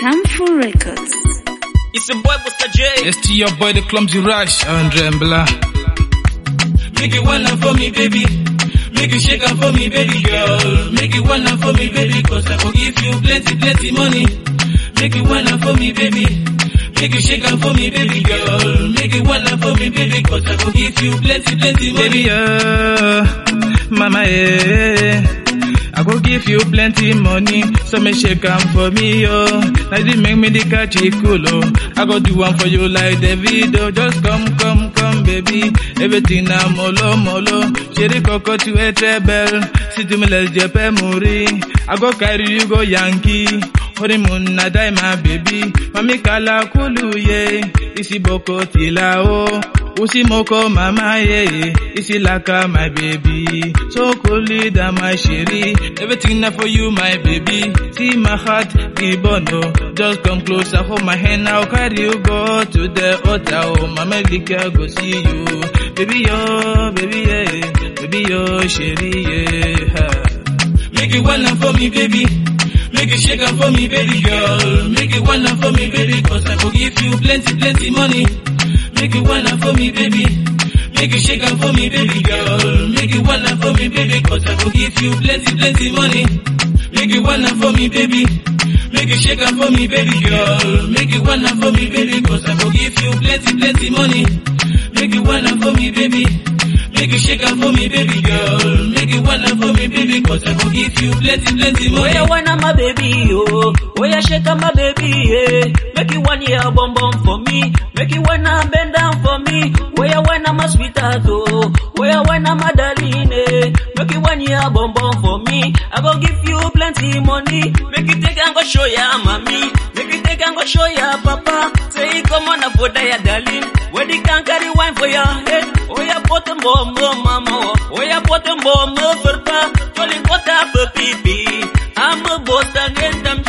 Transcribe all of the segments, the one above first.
Harmful Records. It's your boy Busta J. It's to your boy the clumsy rush, Andre Mbla. Make it one for me, baby. Make you shake up for me, baby girl. Make it one for me, baby, cause I will give you plenty, plenty money. Make it one for me, baby. Make you shake up for me, baby girl. Make it one for me, baby, cause I will give you plenty, plenty money. Baby, uh, mama, eh. I go give you plenty money, so me shake am for me, yo. Now you make me the catch it cool, oh. I go do one for you like the video. Just come, come, come, baby. Everything na molo, molo. Sherry coco to a treble. See to me, let's jump muri. I go carry you go Yankee. honeymoon na die my baby. Mami kala kulu, yeah. Isi boko tila, oh. Usi moko mama yeah, isi laka my baby. So coolly that my sherry. Everything na for you my baby. See my heart gibono. Just come closer, hold my hand, I'll carry you go to the altar. Oh mama lika go see you. Baby yo, baby yeah, baby yo sherry yeah. Make it one for me, baby. Make it shake up for me, baby girl. Make it one for me, baby, cause I will give you plenty, plenty money. Make it one for me, baby. Make it shake up for me, baby girl. Make it one for me, baby, cause I will give you plenty, plenty money. Make it one for me, baby. Make it shake up for me, baby girl. Make it one for me, baby, cause I will give you plenty, plenty money. Make it one for me, baby. Make it shake up for me, baby girl. Make it one for me, baby, cause I will give you plenty, plenty money. Oh yeah, one my baby, oh. Oh yeah, shake up my baby, yeah. Make it one year bum bum for me. Make it one bend down for me. Oh yeah, one my sweetheart, oh. Oh yeah, one my darling, eh. Make it one year bum bum for me. I go give you plenty money. Make it take and go show ya mommy. Make it take and go show ya papa. Say come on for ya darling. Where the can carry wine for your head. Oh yeah, put them bomb, mama. Oh yeah, put them bomb for pa. Jolly what up, baby. I'm a boss and I'm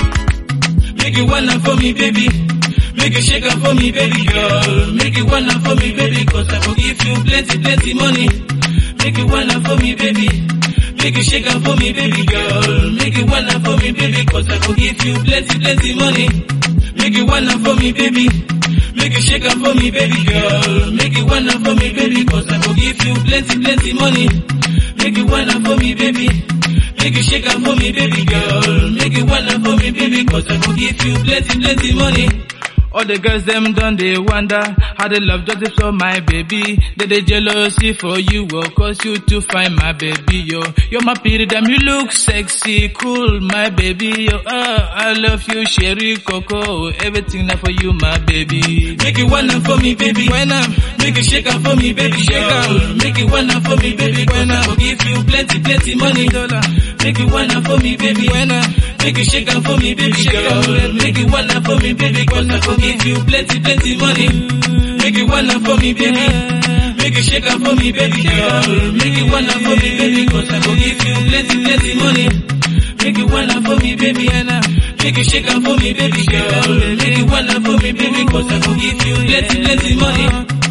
Make it one for me, baby. Make it shake up for me, baby girl. Make it one for me, baby, cause I will give you plenty, plenty money. Make it one for me, baby. Make it shake up for me, baby girl. Make it one for me, baby, cause I will give you plenty, plenty money. Make it one for me, baby. Make it shake up for me, baby girl. Make it one for me, baby, cause I will give you plenty, plenty money. Make it one for me, baby. Make it shake up for me, baby girl. Make it one for me, baby, cause I will give you plenty, plenty money. All the girls them done they wonder how they love just for my baby. They they jealousy for you, oh, cause you to find my baby, yo. You're my period, damn you look sexy, cool, my baby, yo. Uh, I love you, Sherry Coco, everything now for you, my baby. Make it one for me, baby. When I'm Make it shake up for me, baby. Shake girl. up. Make it one for me, baby. When When I I- will give you plenty, plenty money. dollar, Make it one for me, baby. when I'm Make it shake up for me, baby Shake up, girl. baby. Make it one for me, baby. Cause I will give you plenty, plenty money. Make it one for me, baby. Make it shake up for me, baby girl. Make it one for me, baby. Cause I will give you plenty, plenty money. Make it one for me, baby. Make it shake up for me, baby girl. Make it one for me, baby. Cause I will give you plenty, plenty money.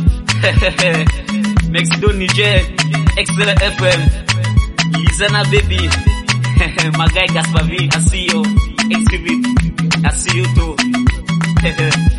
Mexico, Niger, Excellent FM. Lizana baby. My guy Gaspar V, I see you. Exhibit, I see you too.